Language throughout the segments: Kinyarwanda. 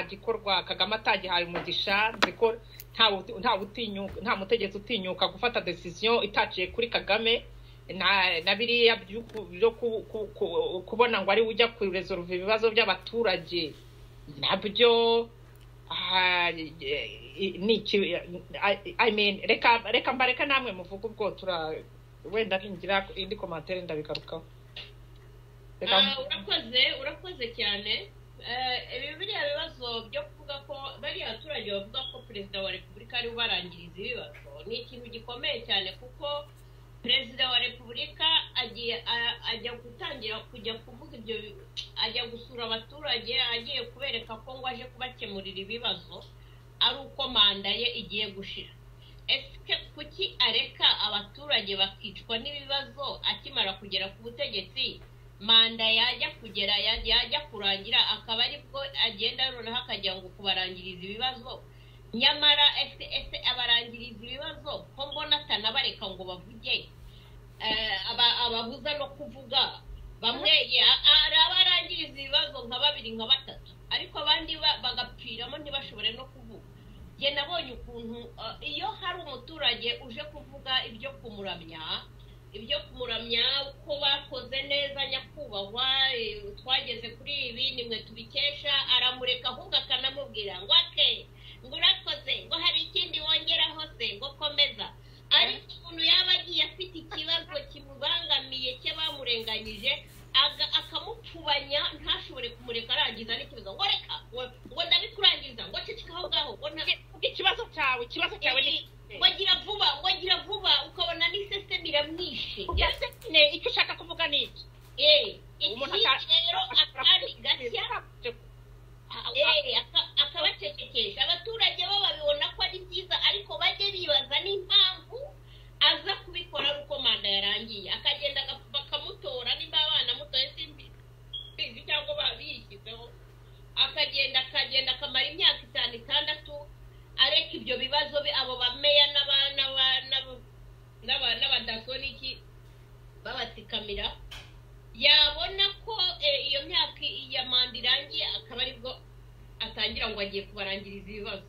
gikorwa kagame atagihaye umugisha nzi ko nta mutegetsi utinyuka gufata decision itaciye kuri kagame na biriya byo kubona ngo ari ujya kurezoruva ibibazo by'abaturage nabyo reka mbareka namwe muvuge ubwo wenda ntingira indi komantere ndabigarukaho urakoze urakoze cyane ibi biriya bibazo byo kuvuga ko bariya baturage bavuga ko perezida wa repubulika ari ubarangiriza ibibazo ni ikintu gikomeye cyane kuko perezida wa repubulika agiye ajya gutangira kujya kuvuga ibyo ajya gusura abaturage agiye kubereka ko ngo aje kubakemurira ibibazo ari uko manda ye igiye gushira ese kuki areka abaturage bakicwa n'ibibazo akimara kugera ku butegetsi manda yajya kugera yajya kurangira akaba aribwo agenda noneho akajya ngo kubarangiriza ibibazo nyamara ese abarangiriza ibibazo ko mbona atanabareka ngo bavuge ababuza no kuvuga bamwe hari abarangiriza ibibazo nka babiri nka batatu ariko abandi bagapfiramo ntibashobore no kuvuga njye nabonye ukuntu iyo hari umuturage uje kuvuga ibyo kumuramya ibyo kumuramya ko bakoze neza nyakubahwa twageze kuri ibi nimwe tubikesha aramureka ahubwo akanamubwira ngo ake ngo urakoze ngo hari ikindi wongeraho se ngo komeza ariko umuntu yaba agiye afite ikibazo kimubangamiye cye bamurenganyije akamupfubanya ntashobore kumureka arangiza n'ikibazo ngo reka ngo ndabikurangiza ngo ceceka aho ngaho ngo ikibazo cyawe ikibazo cyawe ni wagira vuba wagira vuba ukabona n'iseseme iramwishe icyo ushaka kuvuga ni iki iki rero akari gashya akabacecekesha abaturage bo babibona ko ari byiza ariko bajye bibaza n'impamvu aza kubikora ari uko manda yarangiye akagenda bakamutora nimba abana mutoye simbizi cyangwa babishyizeho akagenda akagenda akamara imyaka itanu itandatu areka ibyo bibazo abo bameya n'abadaso n'iki babatsikamira yabona ko iyo myaka iya manda irangiye akaba aribwo atangira ngo agiye kubarangiriza ibibazo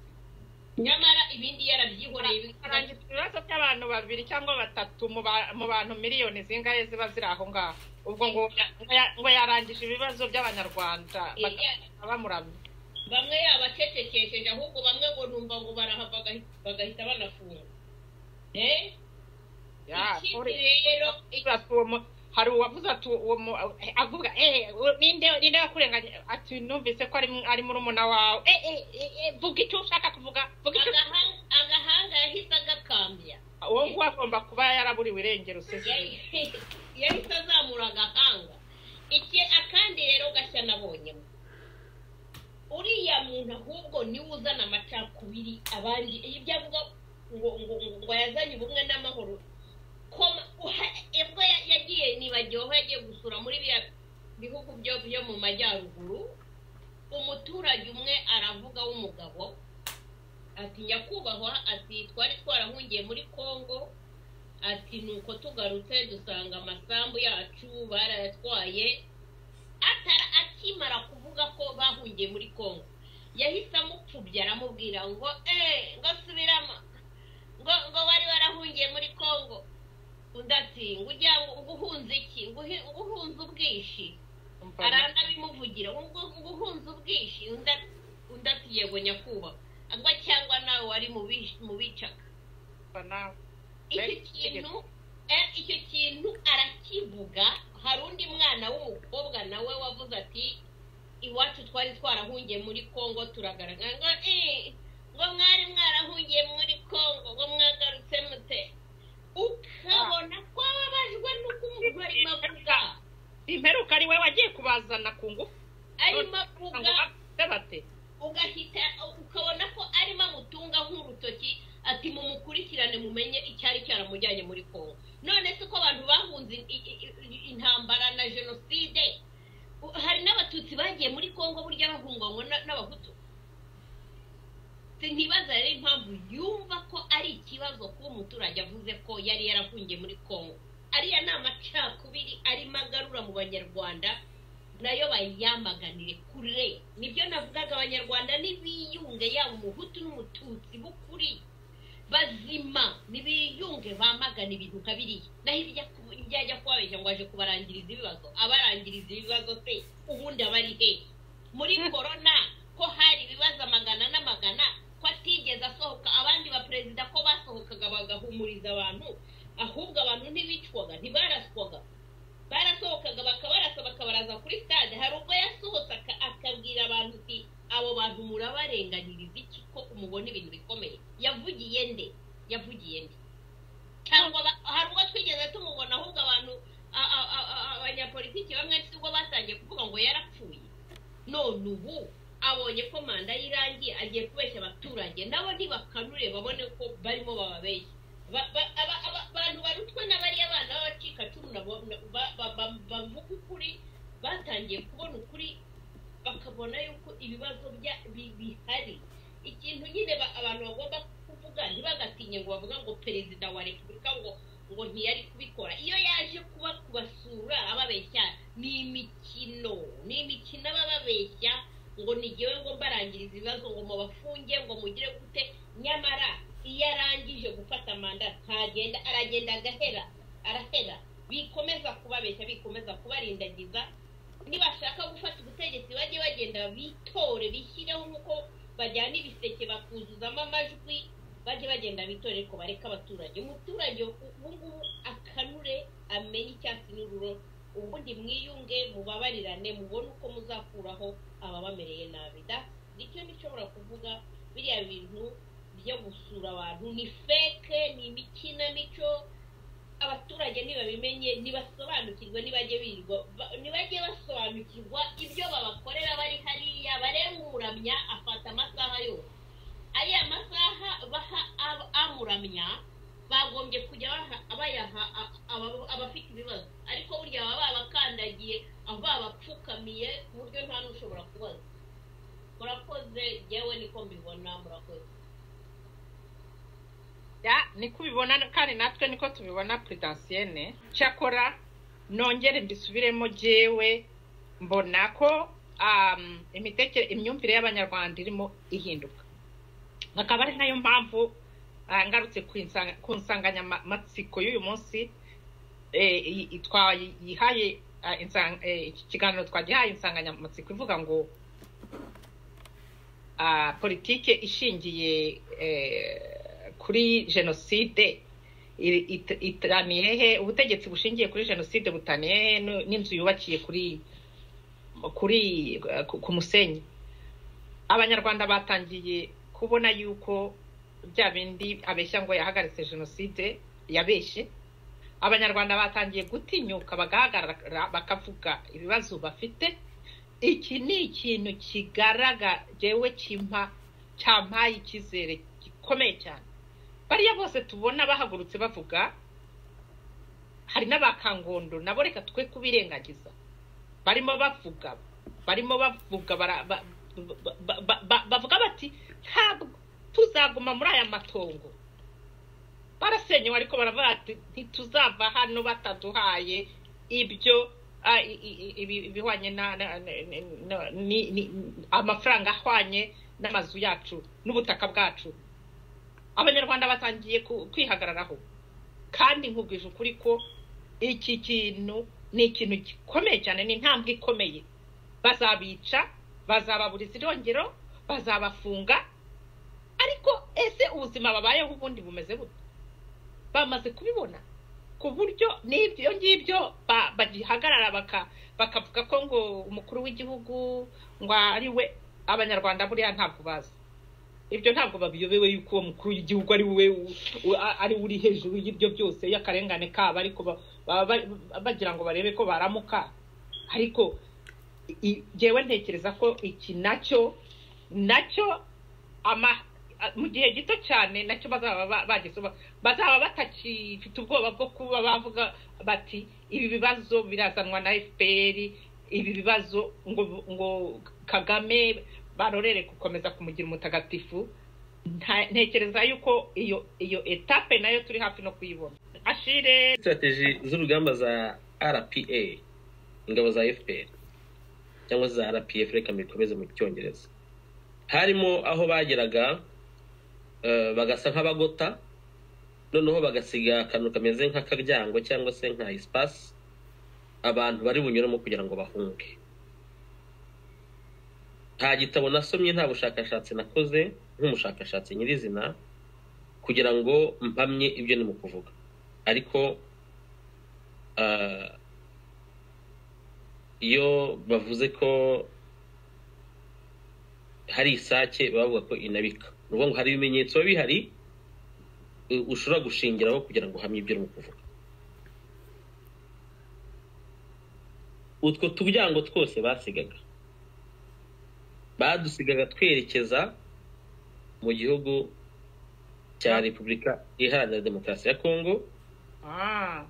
nyamara ibindi yarabyihoreye bikarangiza ibibazo by'abantu babiri cyangwa batatu mu bantu miliyoni zingahe ziba ziri aho ngaho ubwo ngo ngo yarangije ibibazo by'abanyarwanda bamuramya bamwe yabacecekesheje ahubwo bamwe ngo numva ngo barahava bagahita banafunga ikindi rero hari uwavuze ati avuga ninde wakurenganya ati numvise ko ari muri umuna wawe vuga icyo ushaka kuvuga agahanga yahise agakambya uwo nguwo agomba kuba yaraburiwe irengero yahise azamura agahanga iki akandi rero gashya nabonyemo uriya muntu ahubwo niwe uzana amacakubiri abandi ibyo avuga ngo ngo yazanye ubumwe n'amahoro ubwo yagiye nibagiwe aho yagiye gusura muri biriya bihugu byo mu majyaruguru umuturage umwe aravuga w'umugabo ati nyakubahwa ati twari twarahungiye muri congo ati nuko tugarutse dusanga amasambu yacu barayatwaye akimara kuvuga ko bahungiye muri congo yahise amupfubya aramubwira ngo eee ngo subiramo ngo ngo wari warahungiye muri congo undi ati ngo ujya ngo uhunze iki ngo uhunze ubwishi aranabimuvugira ngo uhunze ubwishi undi ati yego nyakubahwa ngo cyangwa nawe wari mu bicaga icyo kintu icyo kintu arakivuga hari undi mwana w'umukobwa nawe wavuze ati iwacu twari twarahungiye muri congo turagaragara ngo mwari mwarahungiye muri congo ngo mwagarutse mute ukabona ko ababajwe n'uko umuntu arimo avuga imperuka ari we wagiye kubazana ku ngufu arimo avuga ugahita ukabona ko arimo amutunga nk'urutoki ati mumukurikirane mumenye icyari cyaramujyanye muri kongo none se ko abantu bahunze intambara na jenoside hari n'abatutsi bagiye muri kongo burya bahungwanywa n'abahutu ntibaza rero impamvu yumva ko ari ikibazo kuba umuturage avuze ko yari yarafungiye muri congo ariya ni amacakubiri arimo agarura mu banyarwanda nayo bayiyamaganire kure nibyo navugaga abanyarwanda n'ibiyunge yaba umuhutu n'umututsi b'ukuri bazima nibiyunge bamagana ibintu nka biriya naho ibyo ajya kubabeshya ngo aje kubarangiriza ibibazo abarangiriza ibibazo se ubundi aba ari he muri korona ko hari ibibazo amagana n'amagana ko atigeze asohoka abandi baperezida ko basohokaga bagahumuriza abantu ahubwo abantu ntibicwaga ntibaraswaga barasohokaga bakabarasa bakabaraza kuri stade hari ubwo yasohotse akabwira abantu uti abo bantu murabarenganyiriza iki ko umubona ibintu bikomeye yavugiye nde yavugiye nde cyangwa hari ubwo twigeze tumubona ahubwo abantu abanyapolitiki bamwe ubwo batangiye kuvuga ngo yarapfuye none ubu abonye ko manda y'irangiye agiye kubeshya abaturage nabo ntibakanure babone ko barimo bababeshya abantu barutwe n'abariya bana b'abacikacumu bavuga ukuri batangiye kubona ukuri bakabona yuko ibibazo bihari ikintu nyine abantu bagomba kuvuga ntibagatinye ngo bavuga ngo perezida wa repubulika ngo ngo ntiyari kubikora iyo yaje kuba kubasura ababeshya ni imikino ni imikino aba babeshya ngo ntigewe ngo mbarangiriza ibibazo ngo mubafunge ngo mugire gute nyamara iyo arangije gufata manda ntagenda aragenda agahera arahera bikomeza kubabeshya bikomeza kubarindagiza nibashaka gufata ubutegetsi bajye bagenda bitore bishyireho nk'uko bajyana ibiseke bakuzuzamo amajwi bajye bagenda bitore ariko bareke abaturage umuturage ubungubu akanure amenye icyatsi n'ururo ubundi mwiyunge mubabarirane mubone uko muzakuraho ababamereye nabi nicyo nishobora kuvuga biriya bintu byo gusura abantu ni feke ni imikinamico abaturage ntibabimenye ntibasobanukirwe ntibajye birirwa ntibajye basobanukirwa ibyo babakorera bari hariya bareba umuramya afata amasaha yose ariya masaha baha amuramya bagombye kujya bayaha abafite ibibazo ariko burya baba babakandagiye babapfukamiye ku buryo nta n'ushobora kubaza murakoze yewe niko mbibona murakoze niko ubibona kandi natwe niko tubibona puridasiyene cyakora nongere mbisubiremo jyewe mbona ko imyumvire y'abanyarwanda irimo ihinduka akaba ari nayo mpamvu ngarutse ku nsanganyamatsiko y'uyu munsi twayihaye ikiganiro twagihaye insanganyamatsiko ivuga ngo politike ishingiye kuri jenoside itaniye he ubutegetsi bushingiye kuri jenoside butaniye he n'inzu yubakiye kuri kuri ku musenyi abanyarwanda batangiye kubona yuko bya bindi abeshya ngo yahagaritse jenoside yabeshye abanyarwanda batangiye gutinyuka bagahagarara bakavuga ibibazo bafite iki ni ikintu kigaragara yewe kimpa cyampaye icyizere gikomeye cyane bariya bose tubona bahagurutse bavuga hari n'abakangondo nabo reka twe kubirengagiza barimo bavuga barimo bavuga bavuga bati ntabwo tuzaguma muri aya matongo barasenyewe ariko baravuga bati ntituzava hano bataduhaye ibyo ibihwanye amafaranga ahwanye n'amazu yacu n'ubutaka bwacu abanyarwanda batangiye kwihagararaho kandi nkubwije ukuri ko iki kintu ni ikintu gikomeye cyane ni intambwe ikomeye bazabica bazababuriza irongero bazabafunga ariko ese ubuzima babayeho ubundi bumeze bute bamaze kubibona ku buryo n'ibyo ngibyo bagihagarara bakavuga ko ngo umukuru w'igihugu ngo ari we abanyarwanda buriya ntabwo bazi ibyo ntabwo babiyobewe yuko uwo mukuru w'igihugu ari we ari uri hejuru y'ibyo byose y'akarengane kabo ariko bagira ngo barebe ko baramuka ariko ngewe ntekereza ko iki nacyo nacyo mu gihe gito cyane nacyo bazaba bagezeho bazaba batakifite ubwoba bwo kuba bavuga bati ibi bibazo birazanwa na efuperi ibi bibazo ngo ngo kagame barorere gukomeza kumugira umutagatifu ntekereza yuko iyo iyo etape nayo turi hafi no kuyibona ashire sitrategi z'urugamba za rpa ingabo za fpr cyangwa za rpf reka mbikomeze mu cyongereza harimo aho bageraga eh, bagasa nk'abagota noneho bagasiga akantu kameze nk'akaryango cyangwa se nka isipasi abantu bari bunyuremo kugira ngo bahunge nta gitabo nasomye nta bushakashatsi nakoze nk'umushakashatsi nyirizina kugira ngo mpamye ibyo ni mu kuvuga ariko ah, iyo bavuze ko hari isake bavuga ko inabika ni ukuvuga ngo hari ibimenyetso biba bihari u- ushobora gushingiraho kugira ngo uhamye ibyo urimo kuvuga utwo turyango twose basigaga badusigaga twerekeza mu gihugu cya repubulika iharanira demokarasi ya kongo Ah,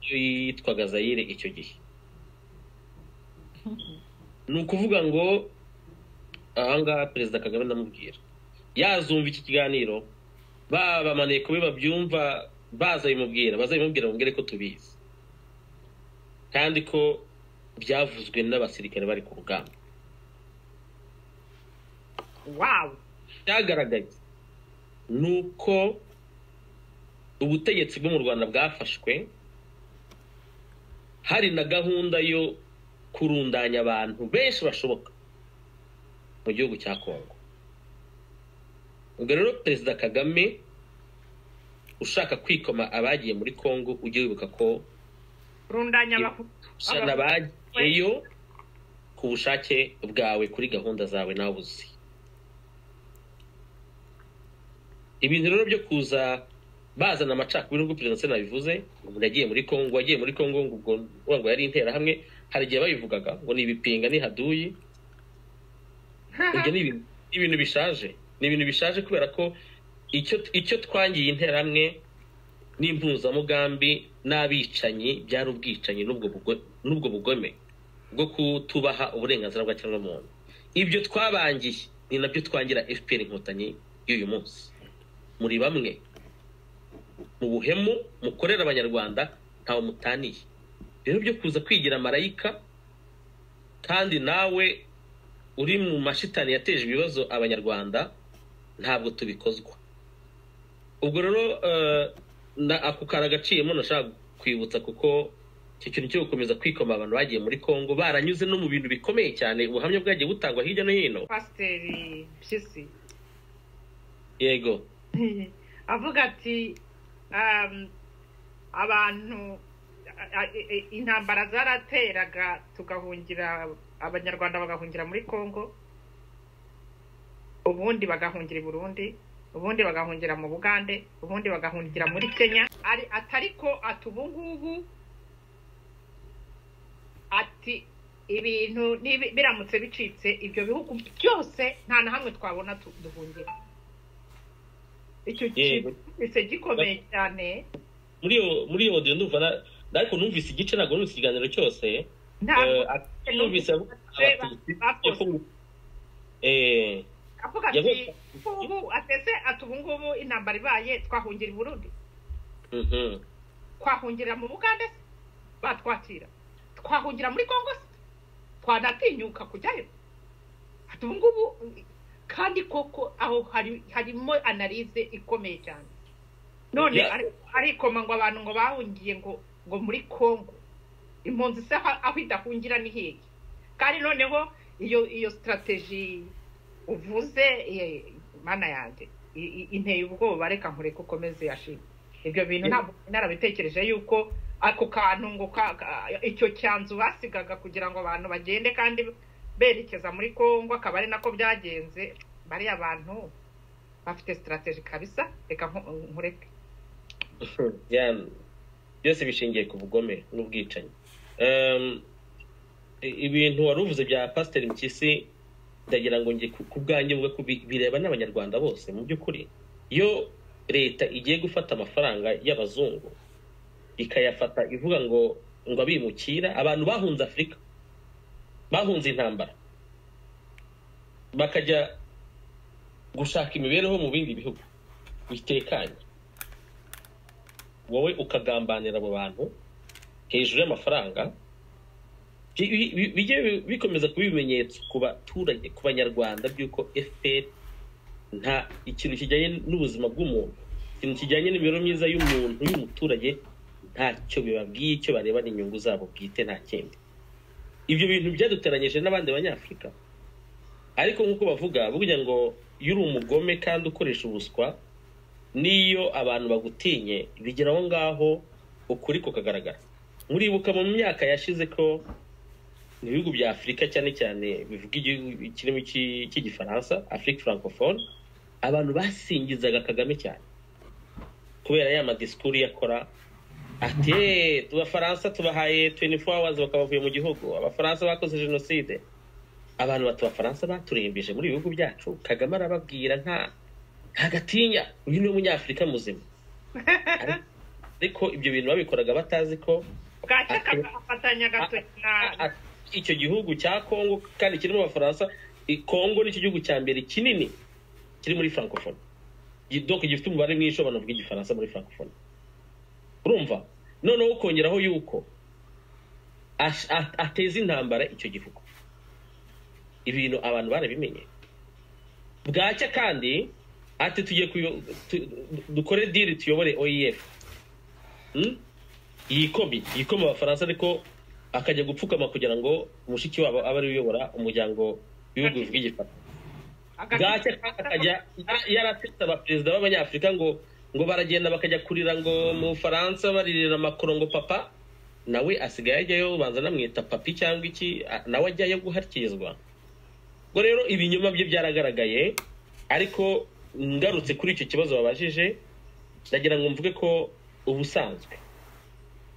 iyo yitwaga zayire icyo gihe ni ukuvuga ngo ahangaha perezida kagame ndamubwira yazumva iki kiganiro babamaniye kubi babyumva bazabimubwira bazabimubwira bamubwire ko tubizi kandi ko byavuzwe n'abasirikare bari ku rugamba wow cyagaragaye ni uko ubutegetsi bwo mu rwanda bwafashwe hari na gahunda yo kurundanya abantu benshi bashoboka mu gihugu cya kongo ubwo rero perezida kagame ushaka kwikoma abagiye muri kongo ujye wibuka ko rundanya abahutu sana bagiyeyo ku bushake bwawe kuri gahunda zawe nawe uzi ibintu rero byo kuza bazana amacakubiri ubwo perezida nsina bivuze umuntu yagiye muri kongo wagiye muri kongo ngo ubwo uvuga ngo yari interahamwe hari igihe babivugaga ngo ni ibipinga ni haduyi ibyo ni ibintu- ni ibintu bishaje ni ibintu bishaje kubera ko icyo icyo twangiye interahamwe n'impuzamugambi n'abicanyi byari ubwicanyi n'ubwo bugo- n'ubwo bugome bwo kutubaha uburenganzira bwa kiremwamuntu ibyo twabangiye ni nabyo twangira fpr inkotanyi y'uyu munsi muri bamwe mu buhemu mukorera abanyarwanda ntawe mutaniye rero byo kuza kwigira marayika kandi nawe uri mu mashitani yateje ibibazo abanyarwanda ntabwo tubikozwa ubwo rero eh, na ako kari agaciyemo nashaka kwibutsa kuko icyo kintu cyo gukomeza kwikoma abantu bagiye muri congo baranyuze no mu bintu bikomeye cyane ubuhamya bwagiye butangwa hirya no hino pasiteri mpyisi yego avuga ati um, abantu a- a- i- intambara zarateraga tugahungira abanyarwanda bagahungira muri congo ubundi bagahungira i burundi ubundi bagahungira mu bugande ubundi bagahungira muri kenya ari atari ko ati ubu ngubu ati ibintu nibi- biramutse bicitse ibyo bihugu byose nta na hamwe twabona tu- duhungira icyo Yego. kintu gikomeye cyane muri iyo muri iyo audio ndumva na- na- ariko numvise igice ntabwo numvise ikiganiro cyose ntabwo Eh, ati- numvise avuga abatutsi bakoze. Eh, avuga yavuze- ati ubu atese ati ubu ngubu intambara ibaye twahungira i burundi mhm. twahungira mu bugande se batwakira twahungira muri congo se twanatinyuka kujyayo ati ubu ngubu kandi koko aho hari harimo analize ikomeye cyane none Ya- ari- arikoma ngo abantu ngo bahungiye ngo ngo muri congo impunzi se aho aho idahungira ni hehe kandi noneho iyo iyo sitarateji uvuze eh, mana yanjye i- i- inteye ubwoba reka nkureke ukomeze yashima ibyo bintu ntabwo narabitekereje yuko ako kantu ngo ka- ka- icyo cyanzu basigaga kugira ngo abantu bagende kandi berekeza muri congo akaba ari nako byagenze bariya bantu bafite sitarateji kabisa reka nku- nkureke Ya- byose bishingiye ku bugome n'ubwicanyi Em, i- ibintu wari uvuze bya pasiteri mpyisi ndagira ngo njye ku- ku bwanjye mvuge ko bi- bireba n'abanyarwanda bose mu by'ukuri iyo leta igiye gufata amafaranga y'abazungu ikayafata ivuga ngo ngo abimukira abantu bahunze afurika bahunze intambara bakajya gushaka imibereho mu bindi bihugu bitekanye wowe ukagambanira abo bantu hejuru y'amafaranga bi- bi- bi- bijye bi- bikomeza kuba ibimenyetso ku baturage ku banyarwanda by'uko fpr nta ikintu kijyanye n'ubuzima bw'umuntu ikintu kijyanye n'imibereho myiza y'umuntu y'umuturage ntacyo bibabwiye icyo bareba ni inyungu zabo bwite nta kindi ibyo bintu byaduteranyije n'abandi banyafurika ariko nk'uko bavuga burya ngo iyo uri umugome kandi ukoresha ubuswa n'iyo abantu bagutinye bigera aho ngaho ukuri kukagaragara muribuka mu myaka yashize ko mu bihugu bya afurika cyane cyane bivuga igihugu kirimo iki- cy'igifaransa afurika francophone abantu basingizaga kagame cyane kubera ya madisikuru yakora ati "Eh, abafaransa tubahaye 24 hours bakabavuye mu gihugu abafaransa bakoze jenoside abantu bati abafaransa baturembeje muri ibi bihugu byacu kagame arababwira nta nta gatinya uyu ni umunyafurika muzima Ariko- ariko ibyo bintu babikoraga batazi ko bwacya afatanya agatoki na icyo gihugu cya kongo kandi kirimo abafaransa i- kongo nicyo gihugu cya mbere kinini kiri muri francophone Gi- donc gifite umubare mwinshi w'abantu bavuga igifaransa muri francophone urumva noneho ukongeraho yuko ash- a- ateza intambara icyo gihugu ibintu abantu barabimenye bwacya kandi ati tugiye kuyo- tu- dukore diri tuyobore oef Hmm? yikome yikome abafaransa ariko akajya gupfukama kugira ngo mushiki wabo abe ari we uyobora umuryango w'ibihugu bivuga igifaransa bwacya kandi akajya yara- yaratetse abaperezida b'abanyafurika ngo ngo baragenda bakajya kurira ngo mu bufaransa baririra makoro ngo papa nawe asigaye ajyayo banza anamwita papi cyangwa iki a- nawe ajyayo guhakirizwa ubwo rero ibinyoma bye byaragaragaye ariko ngarutse kuri icyo kibazo babajije ndagira ngo mvuge ko ubusanzwe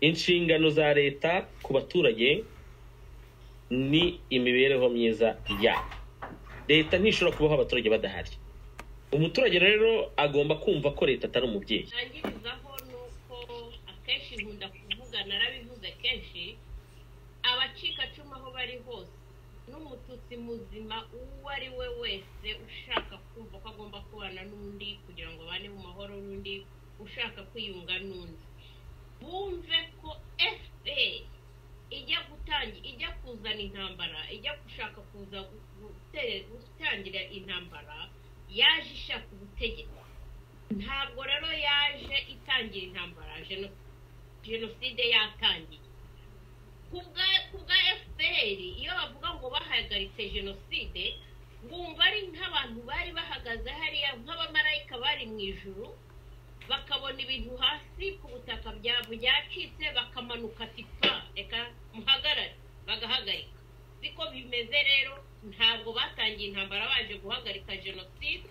inshingano za leta ku baturage ni imibereho myiza yabo leta ntishobora kubaho abaturage badahari umuturage rero agomba kumva ko leta atari umubyeyi ntangirizaho ni uko akenshi nkunda kuvuga narabivuze kenshi abacikacumu aho bari hose n'umututsi muzima uwo ari we wese ushaka kumva ko agomba kubana n'undi kugira ngo abane mu mahoro n'undi ushaka kwiyunga n'undi bumve ko fpr ijya gutangira ijya kuzana intambara ijya gushaka kuza gu- gute- gutangira intambara yaje ishaka ubutegetsi ntabwo rero yaje itangira intambara jeno- jenoside yatangiye ku bwa- ku bwa fpr iyo bavuga ngo bahagaritse jenoside bumva ari nk'abantu bari bahagaze hariya nk'abamarayika bari mu ijuru bakabona ibintu hasi ku butaka bya byacitse bakamanuka tipa reka muhagarare bagahagarika siko bimeze rero ntabwo batangiye intambara baje guhagarika jenoside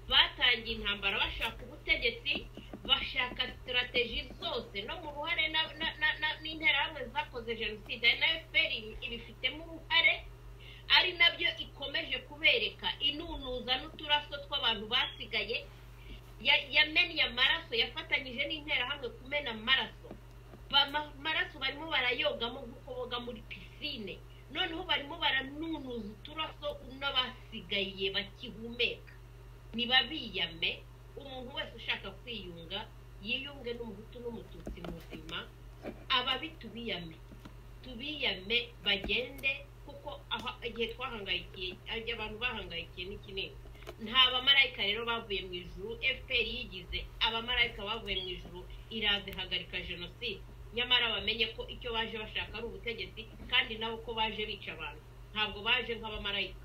batangiye intambara bashaka ubutegetsi bashaka sitirateji zose no mu ruhare na- na- na- na- n'interahamwe zakoze jenoside ari na fpr ibifitemo uruhare ari nabyo ikomeje kubereka inunuza n'uturaso tw'abantu basigaye ya- yamennye amaraso yafatanyije n'interahamwe kumena amaraso Bama- amaraso barimo barayogamo nk'uko boga muri pisine noneho barimo baranunuza uturaso n'abasigaye bakihumeka ntibabiyame umuntu wese ushaka kwiyunga yiyunge n'umuhutu n'umututsi muzima ababi tubiyame tubiyame bagende kuko aho igihe twahangayikiye igihe abantu bahangayikiye ni kinini nta bamarayika rero bavuye mu ijuru fpr yigize abamarayika bavuye mu ijuru iraza ihagarika jenoside nyamara bamenye ko icyo baje bashaka ari ubutegetsi kandi nabo ko baje bica abantu ntabwo baje nk'abamarayika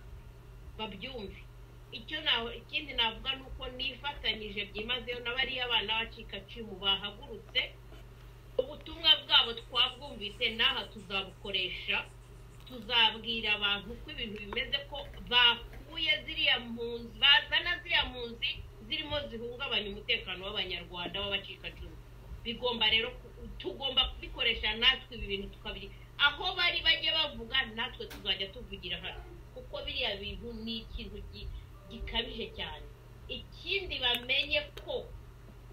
babyumve icyo nawe ikindi navuga ni uko nifatanyije byimazeyo na bariya bana bacikacumu bahagurutse ubutumwa bwabo twabwumvise n'aha tuzabukoresha tuzabwira abantu ko ibintu bimeze ko bakuye ziriya mpunzi bazana ziriya mpunzi zirimo zihungabanya umutekano w'abanyarwanda w'abacikacumu bigomba rero ku- tugomba kubikoresha natwe ibi bintu tukabiri aho bari bajya bavuga natwe tuzajya tuvugira hano kuko biriya bintu ni ikintu gi- gikabije cyane ikindi bamenye ko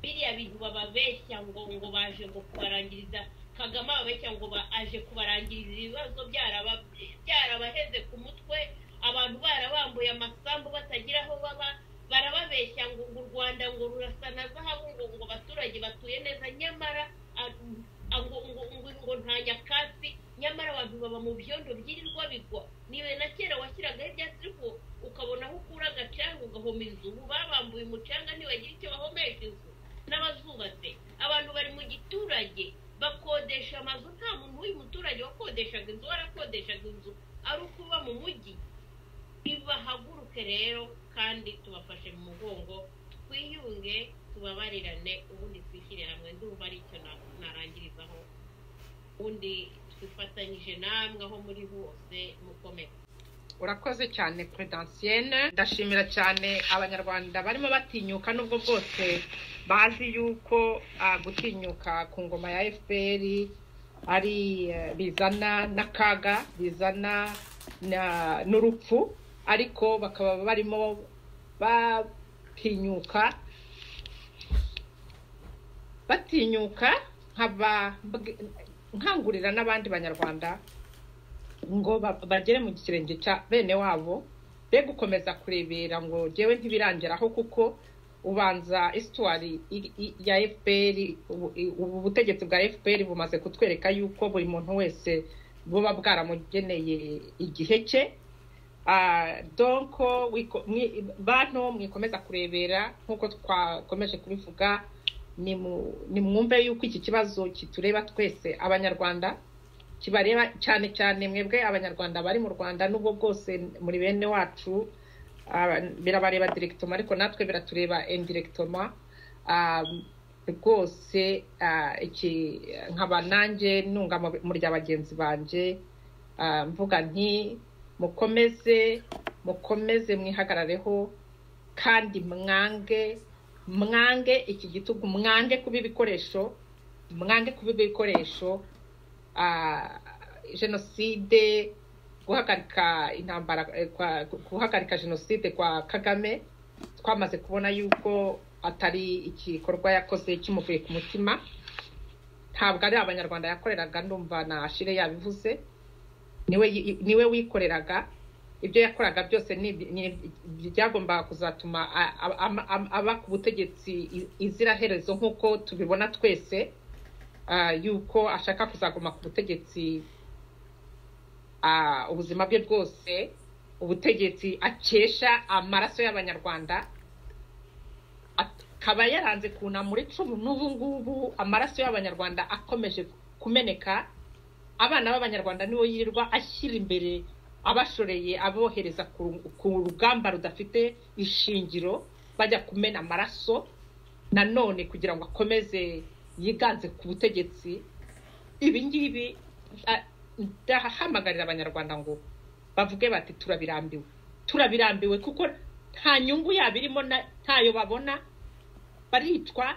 biriya bintu bababeshya ngo ngo baje ngo kubarangiriza kagame ababeshya ngo ba- aje kubarangiriza ibibazo byaraba- byarabaheze ku mutwe abantu barabambuye amasambu batagira aho baba barababeshya ngo ngo u rwanda ngo rurasa na zahabu ngo ngo abaturage batuye neza nyamara a- ngo ngo ngo ngo nta nyakatsi nyamara abantu baba mu byondo byirirwa bigwa ni na kera washyiragaho ibyatsi ariko ukabona aho ukura agacanga ugahomeza ubu babambuye umucanga ntibagira icyo bahomesha inzu n'abazubatse abantu bari mu giturage bakodesha amazu nta muntu w'uyu muturage wakodeshaga inzu warakodeshaga inzu ari ukuba mu mujyi nibahaguruke rero kandi tubafashe mu mugongo twiyunge tubabarirane ubundi twishyire hamwe ndumva ari icyo narangirizaho ubundi twifatanyije namwe aho muri hose mukomeze urakoze cyane puredansiyene ndashimira cyane abanyarwanda barimo batinyuka n'ubwo bwose bazi yuko ah, gutinyuka ku ngoma ya fpr ari eh, bizana n'akaga bizana na- n'urupfu ariko bakaba barimo batinyuka batinyuka nkaba mbwi- nkangurira n'abandi banyarwanda ngo ba- bagere mu kirenge cya bene wabo be gukomeza kurebera ngo jyewe ntibirangeraho kuko ubanza isitwari ya fpr ubu- i- ubu butegetsi bwa fpr bumaze kutwereka yuko buri muntu wese buba bwaramugeneye igihe cye Ah, donc wiko- mwi- bantu mwikomeza kurebera nk'uko twakomeje kubivuga nimu- nimwumve yuko iki kibazo kitureba twese abanyarwanda kibareba cyane cyane mwebwe abanyarwanda bari mu rwanda n'ubwo bwose muri bene wacu ah, birabareba direkitoma ariko natwe biratureba indirekitoma Ah, rwose ah, iki nkaba nanjye nunga mu- mu rya bagenzi banjye Ah, mvuga nti mukomeze mukomeze mwihagarareho kandi mwange mwange iki gitugu mwange kuba ibikoresho mwange kuba ibikoresho ah, jenoside guhagarika intambara eh, kwa- guhagarika jenoside kwa kagame twamaze kubona yuko atari igikorwa yakoze kimuvuye ku mutima ntabwo ari abanyarwanda yakoreraga ndumva na shire yabivuze niwe yi- niwe wikoreraga ibyo yakoraga byose ni iby- ni iby- byagombaga kuzatuma a- a- ama- ama- aba ku butegetsi i- iziraherezo nk'uko tubibona twese ah, yuko ashaka kuzaguma ku butegetsi ah, ubuzima bwe bwose ubutegetsi akesha amaraso y'abanyarwanda akaba yaranze kunama icumu n'ubu ngubu amaraso y'abanyarwanda akomeje kumeneka abana b'abanyarwanda nibo yirirwa ashyira imbere abashoreye abohereza ku- ku rugamba rudafite ishingiro bajya kumena amaraso nanone kugira ngo akomeze yiganze ku butegetsi ibi ngibi a- ndahamagarira abanyarwanda ngo bavuge bati turabirambiwe turabirambiwe kuko nta nyungu yabo irimo na- ntayo babona baricwa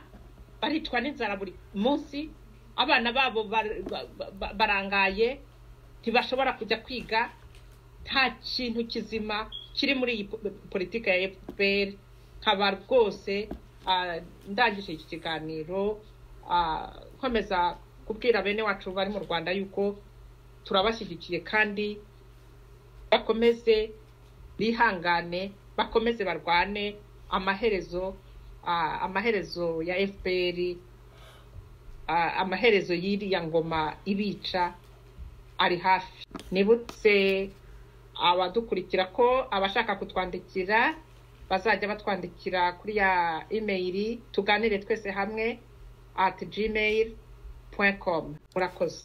baricwa n'inzara buri munsi abana babo bar- ba- ba- barangaye ntibashobora kujya kwiga nta kintu kizima kiri muri iyi po- politiki ya fpr nkaba rwose ah, ndangije iki kiganiro ah, nkomeza kubwira bene wacu bari mu rwanda yuko turabashyigikiye kandi bakomeze bihangane bakomeze barwane amaherezo ah, amaherezo ya fpr ah, amaherezo y'iriya ngoma ibica ari hafi nibutse abadukurikira ko abashaka kutwandikira bazajya batwandikira kuri ya imeyiri tuganire twese hamwe at gmail com murakoze